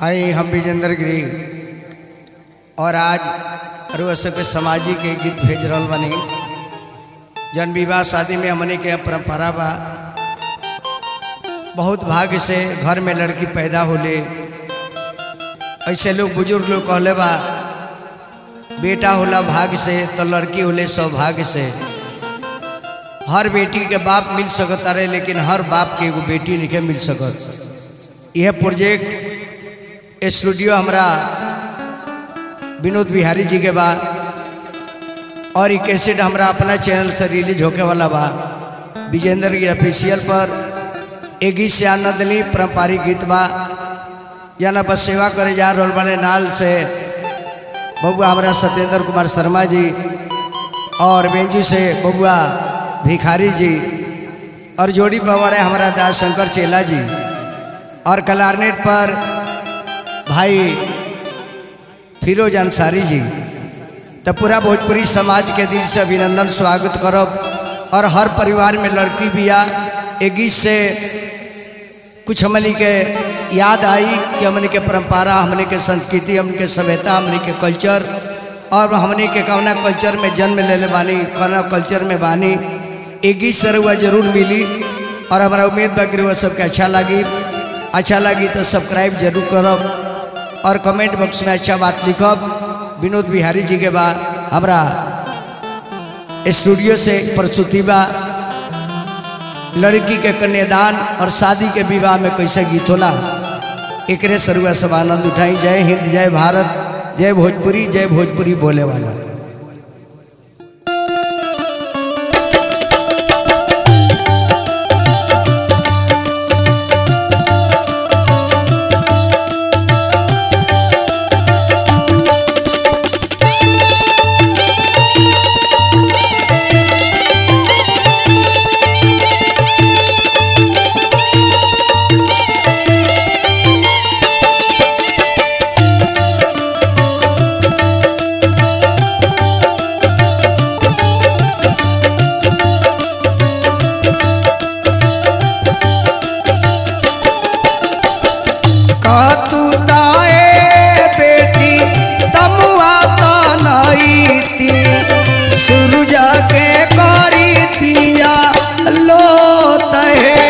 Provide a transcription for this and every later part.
आई हम विजेंद्र गिरी और आज रुआ सबके सामाजिक के गीत भेज रहल बनी जन विवाह शादी में हमने के परंपरा बा बहुत भाग्य से घर में लड़की पैदा होले ऐसे लोग बुजुर्ग लोग कहले बा बेटा होला भाग्य से तो लड़की होले सौभाग्य से हर बेटी के बाप मिल सकत रहे लेकिन हर बाप के एगो बेटी नहीं मिल सकत यह प्रोजेक्ट स्टूडियो हमरा विनोद बिहारी जी के बा और ये कैसेट हमरा अपना चैनल से रिलीज होके वाला बा विजेंद्र की ऑफिशियल पर एक गीत से आनंद ली पारंपरिक गीत बा जना पर सेवा करे जा रहल बने नाल से बबुआ हमारा सत्येंद्र कुमार शर्मा जी और बेंजू से बबुआ भिखारी जी और जोड़ी पवाड़े हमारा दास शंकर चेला जी और कलारनेट पर भाई फिरोज अंसारी जी तो पूरा भोजपुरी समाज के दिल से अभिनंदन स्वागत करब और हर परिवार में लड़की बिया एक गीत से कुछ हमने के याद आई कि हमने के परंपरा हमने के संस्कृति हमने के सभ्यता हमने के कल्चर और हमने के कौना कल्चर में जन्म ले ले बानी कौना कल्चर में बानी एक गीत से रुआ जरूर मिली और हमारा उम्मीद बा कि रुआ सबके अच्छा लगी अच्छा लगी तो सब्सक्राइब जरूर करब और कमेंट बॉक्स में अच्छा बात लिखब विनोद बिहारी जी के बा हमरा स्टूडियो से प्रस्तुति बा लड़की के कन्यादान और शादी के विवाह में कैसे गीत होला एकरे सरुआ सब आनंद उठाई जय हिंद जय भारत जय भोजपुरी जय भोजपुरी बोले वाला कहतू ताए बेटी तमुआ तनईती सूरज के करी तिया लोत है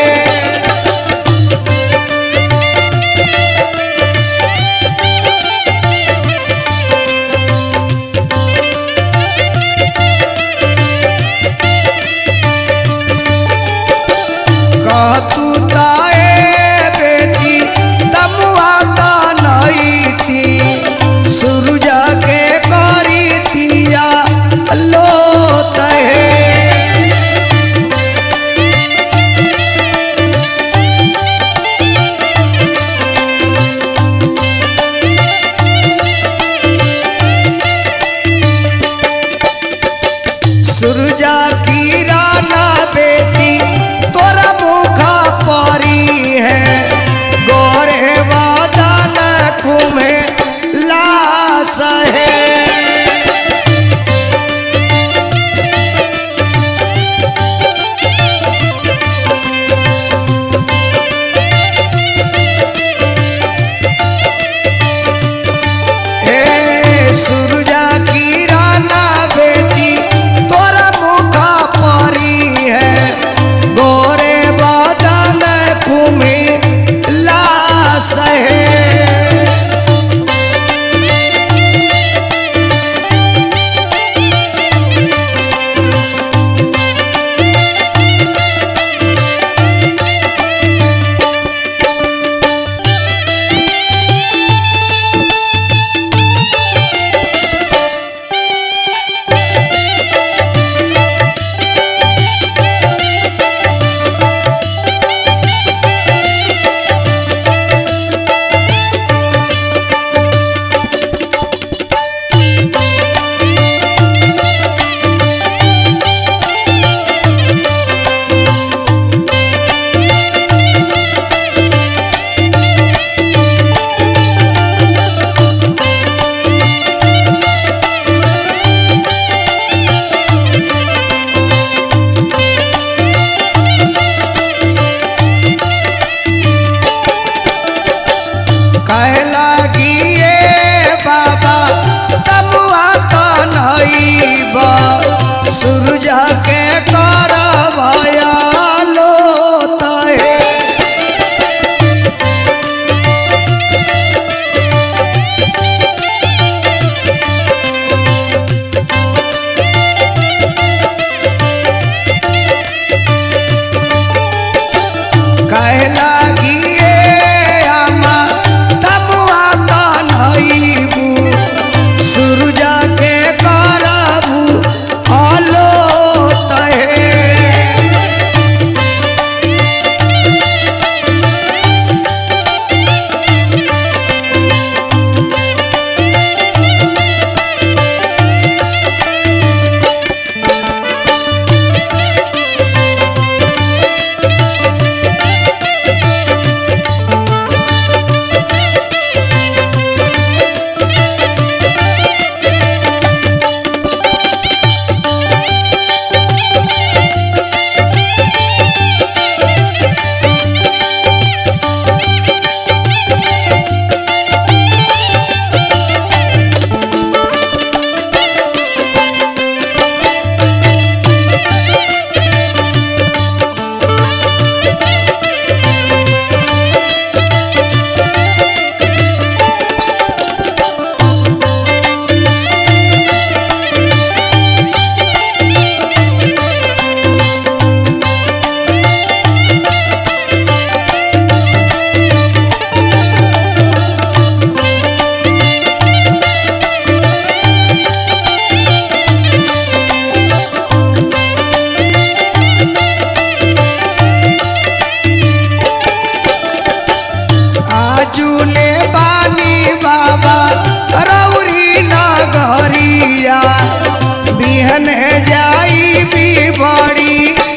कहतू ताए बेटी तमुआ तनईती सूरज के करी तिया लोत है सुरजा की राना बेटी तोरा मुखा परी है गोरे वादन कुमे लाश है ए सुरजा की राना बेटी तोरा मुखा परी है गोरे बादल कुमी लाश है कहला बा सूरज के कर लो तहे कहे लागिए आमा तमुआ कान्हईबू सूरज के करबू आलो तहे आजुले बानी बाबा रौरी नगरिया बिहन जाई भी बड़ी